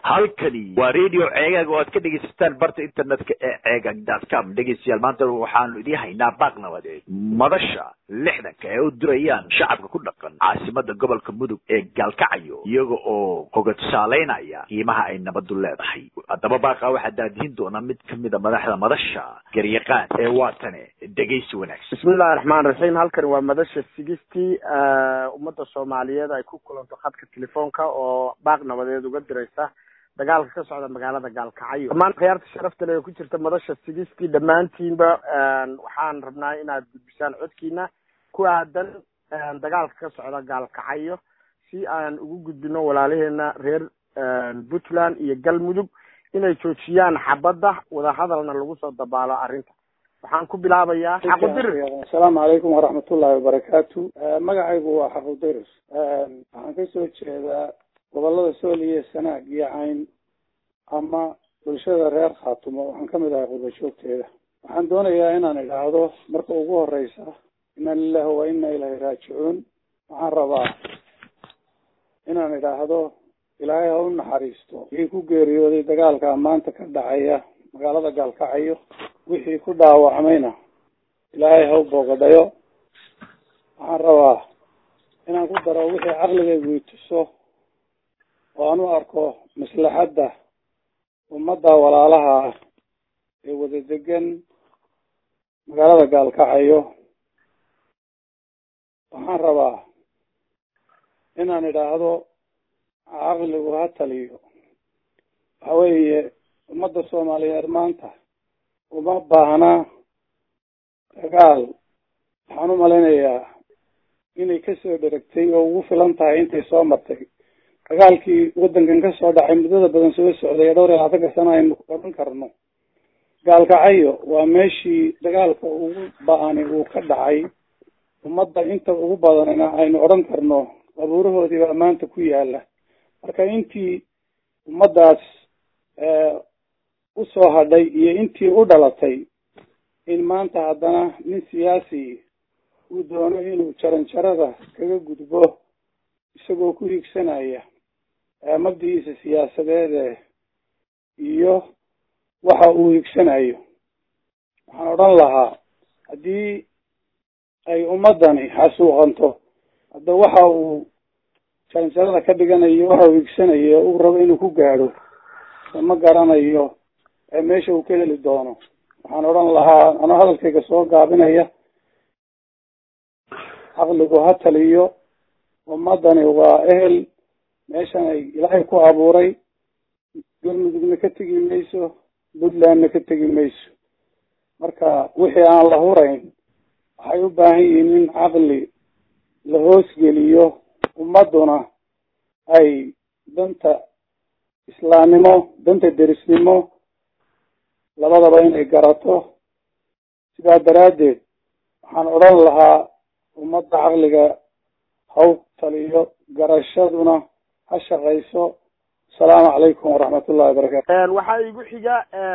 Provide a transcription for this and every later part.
halkani waa radio ceegaag oo aad ka dhegaysataan barta internetka ee ceegaag dot com dhegaystayaal maanta waxaanu idiin haynaa baaq nabadeed madasha lixdanka ee u dirayaan shacabka ku dhaqan caasimada gobolka mudug ee gaalkacayo iyaga oo hoga tusaaleynaya qiimaha ay nabadu leedahay haddaba baaqa waxaa daadihin doona mid kamida madaxda madasha garyaqaan ee waatane dhegaysi wanaagsan bismillahi raxmaan raxiim halkani waa madasha sigistii ummadda soomaaliyeed ay ku kulanto khadka telefoonka oo baaq nabadeed uga diraysa dagaalka ka socda magaalada gaalkacyo dhammaan khiyaarta sharafta le ee ku jirta madasha sigistii dhammaantiinba waxaan rabnaa inaad gudbisaan codkiina ku aadan dagaalka ka socda gaalkacyo si aan ugu gudbino walaalaheena reer puntland iyo galmudug inay joojiyaan xabadda wadahadalna lagu soo dabaalo arrinta waxaan ku bilaabayaa xaqudirir asalaamu calaykum waraxmatullahi wabarakaatu magacaygu waa xaqudirir waxaan kasoo jeedaa gobolada sool iyo sanaag iyo cayn ama bulshada reer khaatumo waxaan kamid ahay qurbajoogteeda waxaan doonayaa inaan idhaahdo marka ugu horeysa ina lilahi wa ina ilahi raajicuun waxaan rabaa inaan idhaahdo ilaahay ha u naxariisto wixii ku geeriyooday dagaalka maanta ka dhacaya magaalada gaalkacayo wixii ku dhaawacmayna ilaahay ha u boogadhayo waxaan rabaa inaan ku daro wixii caqligaygu ituso oo aan u arko maslaxadda ummadda walaalaha ah ee wada degan magaalada gaalkacayo waxaan rabaa inaan idhaahdo caqligu ha taliyo waxa weeye ummadda soomaaliyeed maanta uma baahna dagaal waxaan u malaynayaa inay kasoo dheragtay oo ugu filan tahay intay soo martay dagaalkii waddankan ka soo dhacay muddada badan soo socday ee dhowr iyo labaatanka sano aynu odhan karno gaalkacayo waa meeshii dagaalka ugu ba-ani uu ka dhacay ummadda inta ugu badanina aynu odhan karno qabuurahoodii baa maanta ku yaala marka intii ummaddaas usoo hadhay iyo intii u dhalatay in maanta haddana nin siyaasi uu doono inuu jaranjarada kaga gudbo isagoo ku higsanaya mabdigiisa siyaasadeede iyo waxa uu higsanayo waxaan odhan lahaa haddii ay ummaddani xasuuqanto hadda waxa uu jaranjarada ka dhiganayo waxa uu higsanayo uu rabo inuu ku gaadho ma garanayo meesha uu ka heli doono waxaan odhan lahaa anoo hadalkayga soo gaabinaya caqligu ha taliyo ummadani waa ehel meeshan ay ilaahay ku abuuray galmudugna ka tegi mayso puntlandna ka tegi mayso marka wixii aan la hurayn waxay u baahan yihiin in caqli la hoosgeliyo ummadduna ay danta islaamnimo danta derisnimo labadaba inay garato sidaa daraaddeed waxaan odhan lahaa ummadda caqliga haw taliyo garashaduna ha shaqayso asalaamu calaykum waraxmatullahi wabarakatu waxaa igu xiga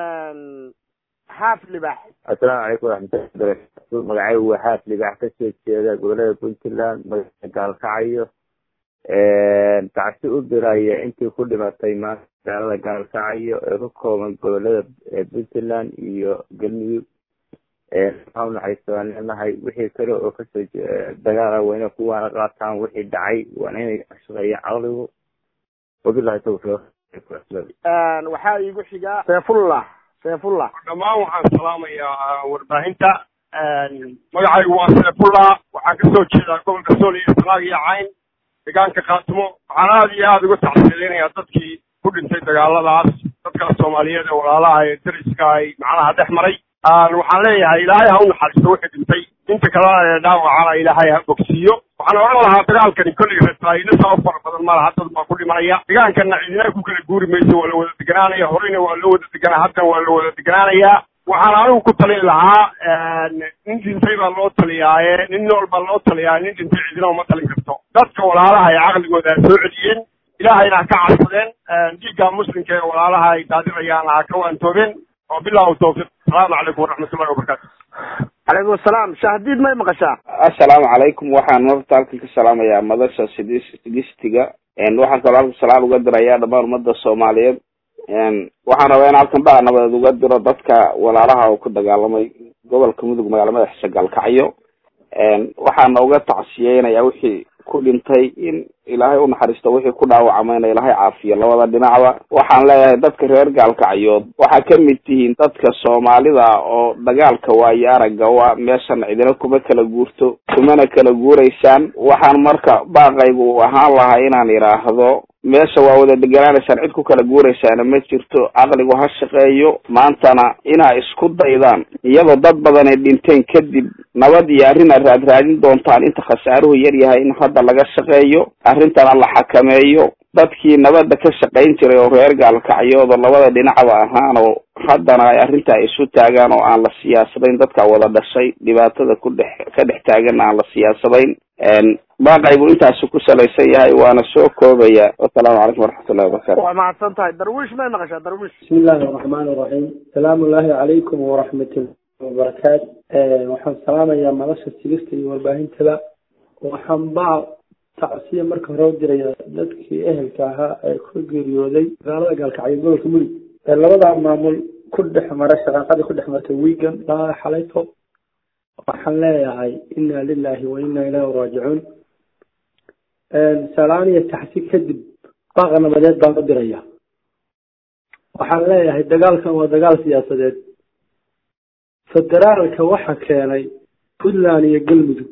xaaf libax assalaamu calaykum waraxmatullahi wabarakatu magacaygu waa xaaf libax kasoo jeeda gobolada puntland magaalada gaalkacayo tacsi u diraya intii ku dhimatay maanta magaalada gaalkacayo ee ka kooban gobolada puntland iyo galmudug maxaa unaxariista waan leenahay wixii kale oo kasoo dagaala waa inay kuwaana qaataan wixii dhacay waana inay shaqeeyaan caqligu wabilahi tawfiiq waxaa iigu xiga seefullah seefullah dhammaan waxaan salaamayaa warbaahinta magacaygu waa seefullah waxaan kasoo jeedaa gobolka sool iyo sanaag iyo cayn deegaanka khaatimo waxaan aada iyo aada uga tacsiilinayaa dadkii ku dhintay dagaaladaas dadka soomaaliyeed ee walaalaha ee dariska ay macnaha dhex maray waxaan leeyahay ilaahay ha u naxariisto wixii dhintay inta kalena ee dhaawacana ilaahay ha bogsiiyo waxaan odhan lahaa dagaalkani kolliga reertaayiina sabab fara badan ma laha dad baa ku dhimanaya deegaankana cidina ku kala guuri mayso waa la wada deganaanaya horeyna waa loo wada deganaa haddana waa la wada deganaanayaa waxaan anigu ku talin lahaa nin dhintay baa loo taliyaaye nin nool baa loo taliyaa nin dhintay cidina uma talin karto dadka walaalaha ay caqligooda ha soo celiyeen ilaahayna ha ka cadsadeen dhiigga muslimka ee walaalaha ay daadinayaan ha ka waantoobeen oo bilahu tawfiiq asalaamu calaykum waraxmatullahi wabarakatu calaykum asalaam shahdiid may maqashaa assalaamu calaykum waxaan horta halkan ka salaamayaa madasha sidis sigistiga waxaan kaloo halka salaan uga dirayaa dhamaan ummadda soomaaliyeed waxaan rabaa in halkan baa nabadeed uga diro dadka walaalaha oo ku dagaalamay gobolka mudug magaala madaxiisa gaalkacyo waxaana uga tacsiyeynayaa wixii ku dhintay in ilaahay unaxariisto wixii ku dhaawacmayna ilaahay caafiyo labada dhinacba waxaan leeyahay dadka reer gaalkacyood waxaa kamid tihiin dadka soomaalida oo dagaalka waayo aragga wa meeshan cidina kuma kala guurto kumana kala guuraysaan waxaan marka baaqaygu u ahaan lahaa inaan idhaahdo meesha waa wada deganaanaysaan cid ku kala guuraysaana ma jirto caqligu ha shaqeeyo maantana inaa isku daydaan iyadoo dad badan ay dhinteen kadib nabad iyo arrin aad raadraadin doontaan inta khasaaruhu yar yahay in hadda laga shaqeeyo arrintana la xakameeyo dadkii nabadda ka shaqayn jiray oo reer gaalkacyood oo labada dhinacba ahaan oo haddana ay arrinta ay isu taagaan oo aan la siyaasadayn dadka wada dhashay dhibaatada ku dhex ka dhex taagan aan la siyaasadayn baaqaygu intaasu ku salaysan yahay waana soo koobaya wasalaamu calaykum waraxmatullahi wabarakatu waa mahadsan tahay darwiish may maqashaa darwiish bismi illaahi araxmaan iraxiim salaamu ullaahi calaykum waraxmatullahi wabarakaatu waxaan salaamayaa madasha sigista iyo warbaahintada waxaan baa tacsiya marka hore u diraya dadkii ehelka ahaa ee ku geeriyooday magaalada gaalkacyo gobolka mudug ee labadaa maamul ku dhex mara shaqaaqadii ku dhex martay wigan ilaa xalayto waxaan leeyahay inna lilahi wa inna ilayhi raajicuun salaan iyo taxsi kadib baaqa nabadeed baan u diraya waxaan leeyahay dagaalkan waa dagaal siyaasadeed federaalka waxa keenay puntland iyo galmudug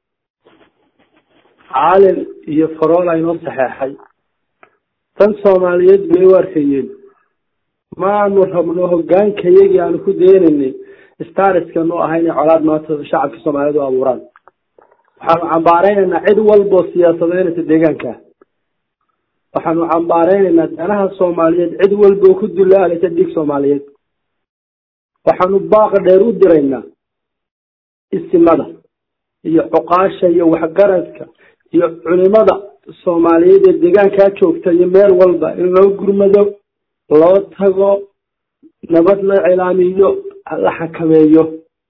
caalin iyo farola inoo saxeexay tan soomaaliyeed bay u arkayeen maanu rabno hogaanka iyagii aanu ku deenaynay stariskanu ahay inay colaad maanta shacabka soomaaliyeed u abuuraan waxaanu cambaareynayna cid walboo siyaasadeynaysa deegaanka waxaanu cambaareynayna danaha soomaaliyeed cid walboo ku dulaalaysa dhiig soomaaliyeed waxaanu baaqa dheer u diraynaa isimada iyo cuqaasha iyo waxgaradka iyo culimada soomaaliyeed ee deegaankaa joogta iyo meel walba in loo gurmado loo tago nabad la cilaamiyo la xakameeyo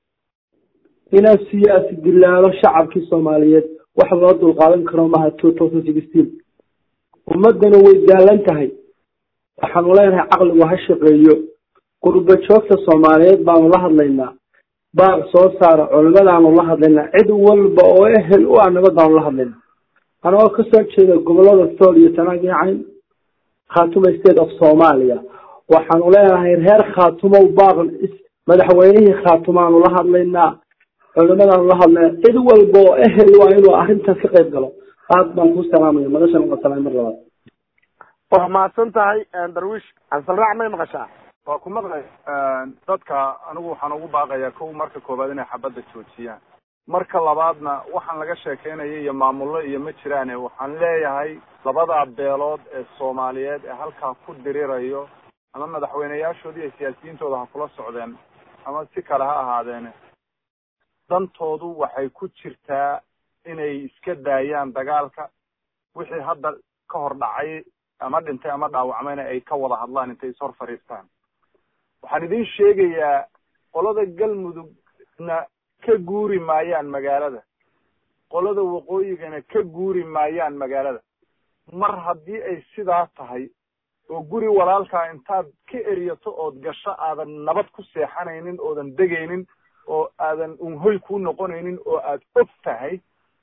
inaan siyaasi dilaalo shacabkii soomaaliyeed wax loo dulqaadan karo maha two thousand sixteen ummadana way daalan tahay waxaanu leenahay caqligu ha shaqeeyo qurba joogta soomaaliyeed baanu la hadlaynaa baaq soo saara culimadaanu la hadlaynaa cid walba oo ehel u ah nabad baanu la hadlaynaa anagoo kasoo jeeda gobolada sool iyo tanaag iyo cayn khaatuma state of soomaaliya waxaanu leenahay reer khaatumow baaq madaxweynihii khaatumaanu la hadlaynaa culimadaanu la hadlaynaa cid walba oo ehel waa inuu arrintaas ka qayb galo aad baan ku salaamaya madashan waa salaam mar labaad waa mahadsan tahay darwiish ansalraac may maqashaa waa ku maqlay dadka anigu waxaan ugu baaqayaa kow marka koowaad inay xabadda joojiyaan marka labaadna waxaan laga sheekeynaya iyo maamullo iyo ma jiraane waxaan leeyahay labadaa beelood ee soomaaliyeed ee halkaa ku dirirayo ama madaxweyneyaashoodii iyo siyaasiyiintooda ha kula socdeen ama si kale ha ahaadeene dantoodu waxay ku jirtaa inay iska daayaan dagaalka wixii hadda ka hor dhacay ama dhintay ama dhaawacmayna ay ka wada hadlaan intay ishor fadhiistaan waxaan idin sheegayaa qolada galmudugna ka guuri maayaan magaalada qolada waqooyigana ka guuri maayaan magaalada mar haddii ay sidaa tahay oo guri walaalkaa intaad ka eriyato ood gasho aadan nabad ku seexanaynin oodan degaynin oo aadan unhoy ku noqonaynin oo aad og tahay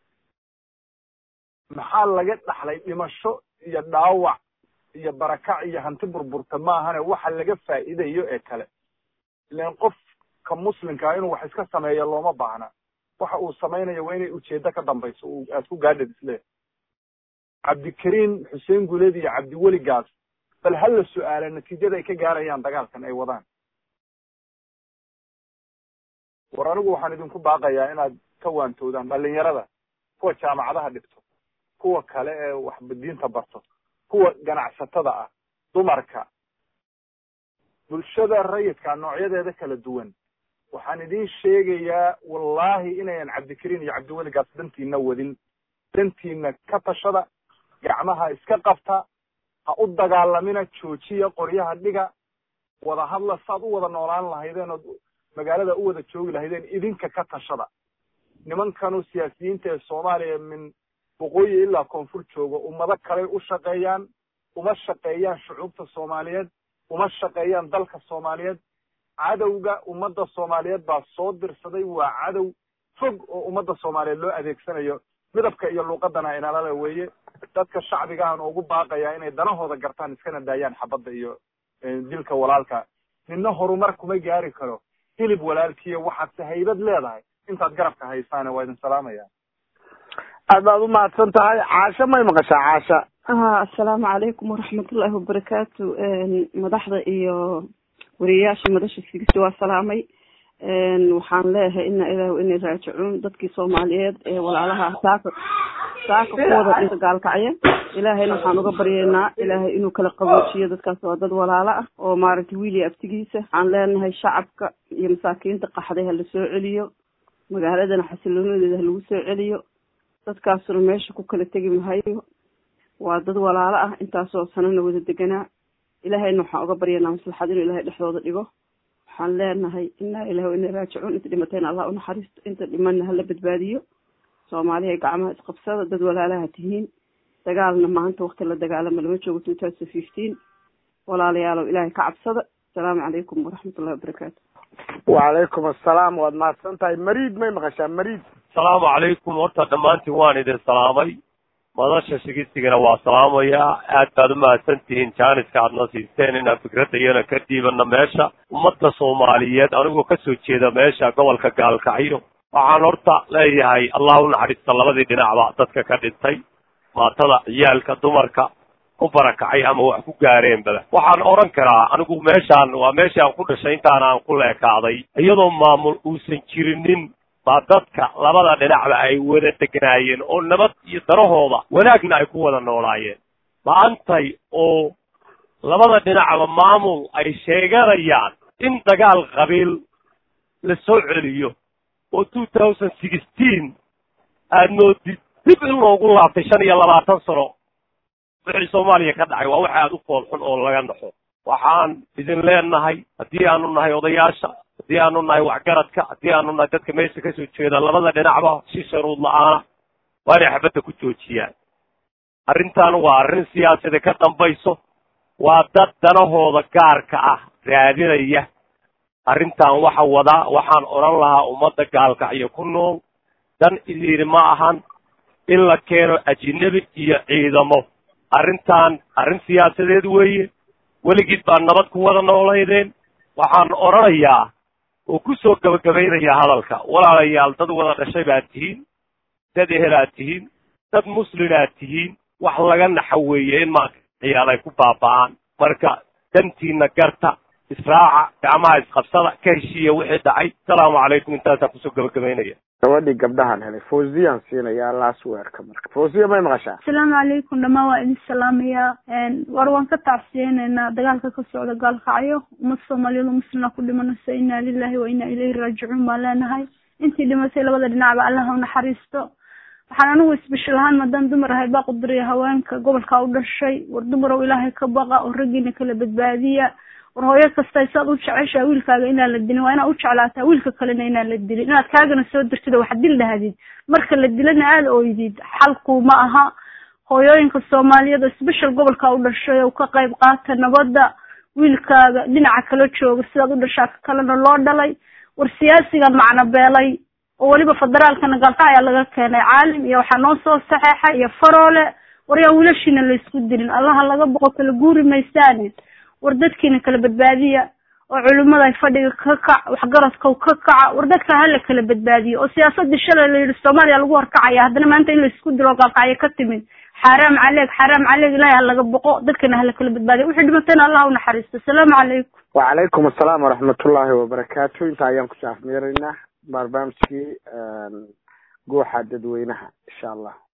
maxaa laga dhaxlay dhimasho iyo dhaawac iyo barakac iyo hanti burburta maahane waxa laga faa'iidayo ee kale ilan qofka muslimkaa inuu wax iska sameeyo looma baahna waxa uu samaynayo waa inay ujeedo ka dambayso aad ku gaadhad isle cabdikariim xuseen guleed iyo cabdiweli gaas bal ha la su-aala natiijada ay ka gaarayaan dagaalkan ay wadaan war anigu waxaan idinku baaqayaa inaad ka waantoodaan dhalinyarada kuwa jaamacadaha dhigto kuwa kale ee waxdiinta barto kuwa ganacsatada ah dumarka bulshada rayidka noocyadeeda kala duwan waxaan idin sheegayaa wallahi inayan cabdikariin iyo cabdiweligaas dantiina wadin dantiina ka tashada gacmaha iska qabta ha u dagaalamina joojiya qoryaha dhiga wada hadla saad u wada noolaan lahaydeen ood magaalada u wada joogi lahaydeen idinka ka tashada nimankanu siyaasiyiinta ee soomaaliya min waqooyi ilaa koonfur joogo ummado kaley u shaqeeyaan uma shaqeeyaan shucuubta soomaaliyeed uma shaqeeyaan dalka soomaaliyeed cadowga ummadda soomaaliyeed baa soo dirsaday waa cadow fog oo ummadda soomaaliyeed loo adeegsanayo midabka iyo luuqadana inalale weeye dadka shacbigahan ugu baaqayaa inay danahooda gartaan iskana daayaan xabadda iyo dilka walaalka midna horumar kuma gaari karo hilib walaalkiiyo waxaadse haybad leedahay intaad garabka haysaane waa idin salaamaya aad baad u mahadsan tahay caasho may maqashaa caasha ha assalaamu calaykum waraxmatullaahi wabarakaatu madaxda iyo wariyayaasha madasha sigista waa salaamay waxaan leeyahay ina ilaahu inay raajicuun dadkii soomaaliyeed ee walaalaha saaka saaka kuwada dhinta gaalkacya ilaahayna waxaan uga baryeynaa ilaahay inuu kala qaboojiyo dadkaas waa dad walaalo ah oo maaragtay wiil iyo abtigiisa waxaan leenahay shacabka iyo masaakiinta qaxday ha la soo celiyo magaaladana xasiloonadeeda ha lagu soo celiyo dadkaasuna meesha ku kala tegi mahayo waa dad walaalo ah intaasoo sanana wada deganaa ilaahayna waxaan uga baryanaa maslaxad inuu ilahay dhexdooda dhigo waxaan leenahay inaa ilah ina raajicuun inta dhimatayna allah unaxariisto inta dhimanna hala badbaadiyo soomaaliya gacmaha isqabsada dad walaalaha tihiin dagaalna maanta wakti la dagaalama lama joogo two thousand fifteen walaalayaalow ilaahay ka cabsada asalaamu calaykum waraxmatullahi wabarakaatu wacalaykum assalaam waad mahadsan tahay mariid may maqashaa mariid asalaamu calaykum horta dhammaantiin waan idin salaamay madasha shigistigana waa salaamayaa aad baad u mahadsan tihiin jaaniska aadna siisteen inaan fikradda iyana ka dhiibana meesha ummadda soomaaliyeed anigoo kasoo jeeda meesha gobolka gaalkacyo waxaan horta leeyahay allah u naxariista labadii dhinacba dadka ka dhintay maatada ciyaalka dumarka ku barakacay ama wax ku gaareenbada waxaan odhan karaa anigu meeshaan waa meeshii aan ku dhashay intaan aan ku leekaaday iyadoo maamul uusan jirinin baa dadka labada dhinacba ay wada degnaayeen oo nabad iyo darahooda wanaagna ay ku wada noolaayeen maantay oo labada dhinacba maamul ay sheeganayaan in dagaal qabiil la soo celiyo oo two thousand sixteen aad moodid dib in loogu laabtay shan iyo labaatan sano wixii soomaaliya ka dhacay waa waxa aad u foolxun oo laga naxo waxaan idin leenahay haddii aanu nahay odayaasha haddii aanu nahay waxgaradka haddii aanu nahay dadka meesha kasoo jeeda labada dhinacba si sharuud la-aana waa inay xabadda ku joojiyaan arrintan waa arrin siyaasada ka dambayso waa dad danahooda gaarka ah raadinaya arrintan waxa wadaa waxaan odhan lahaa ummadda gaalkacyo ku nool dan idiiri ma ahan in la keeno ajinabi iyo ciidamo arrintan arrin siyaasadeed weeye weligiid baa nabad ku wada noolaydeen waxaan odhanayaa oo ku soo gabagabaynayaa hadalka walaalayaal dad wada dhashay baad tihiin dad ehelaad tihiin dad muslimaad tihiin wax laga naxo weeye in maanta ciyaal ay ku baaba'aan marka dantiina garta israaca gacmaha isqabsada ka heshiiya wixii dhacay asalaamu calaykum intaasaan kusoo gabagabaynaya gabadhii gabdhahan helay fawziyaan siinayaa lasweerka marka fawziya may maqashaa asalaamu calaykum dhammaan waa idin salaamayaa war waan ka tacsiyeyneynaa dagaalka ka socda gaalkacyo ummad soomaaliyeed oo muslima ku dhimanaysa inaa lilahi wa inaa ilayhi raajicuun baan leenahay intii dhimatay labada dhinacba allah u naxariisto waxaan anigu isbishil ahaan maadaan dumar ahay baa quduriya haweenka gobolka u dhashay war dumarow ilaahay ka baqa oo raggiina kala badbaadiya war hooyo kasta saad u jeceshaa wiilkaaga inaan la dilin waa inaad u jeclaataa wiilka kalena inaan la dilin inaad kaagana soo dirtid oo wax dil dhahdid marka la dilana aada ooydid xalku ma aha hooyooyinka soomaaliyeed oo special gobolka u dhashay oo ka qayb qaata nabadda wiilkaaga dhinaca kala jooga sidaad u dhashaa ka kalena loo dhalay war siyaasigan macno beelay oo weliba federaalkana galka ayaa laga keenay caalim iyo waxaa noo soo saxeexay iyo faroole war yaa wiilashiina laysku dilin allaha laga boqo kala guuri maysaane war dadkiina kala badbaadiya oo culimada fadhiga ka kac waxgaradka ka kaca war dadka hala kala badbaadiyo oo siyaasadii shalay la yidhi soomaaliya lagu horkacaya haddana maanta in laisku dilo gaalkacyo ka timid xaaraam caleeg xaaraam caleeg ilahay ha laga boqo dadkana hala kala badbaadiya wixii dhimatayna allah u naxariisto asalaamu calaykum wacalaykum assalaam waraxmatullaahi wabarakaatu inta ayaan ku saafmeeraynaa barnaamijkii guuxa dadweynaha insha allah